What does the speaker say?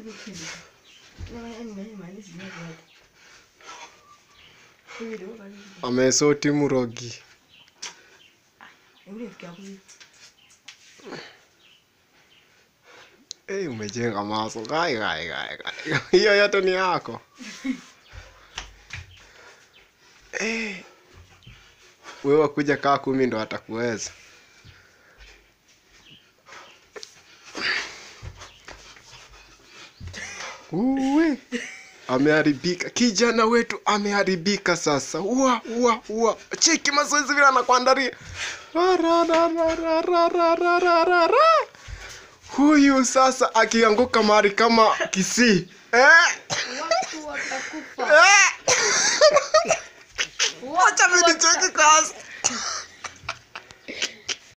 amesoti murogi hey, umejenga maso gai gai gai gai hiyo yote ni yako hey. wewe wakuja kaa kumi ndo atakuweza Uwe. Ameharibika, kijana wetu ameharibika sasa. Ua, ua, ua. Cheki mazoezi vile anakuandalia. Rarararararararara. Huyu sasa akianguka mahali kama Kisii. Eh? Watu watakufa. Eh? Acha mimi nicheki kwanza.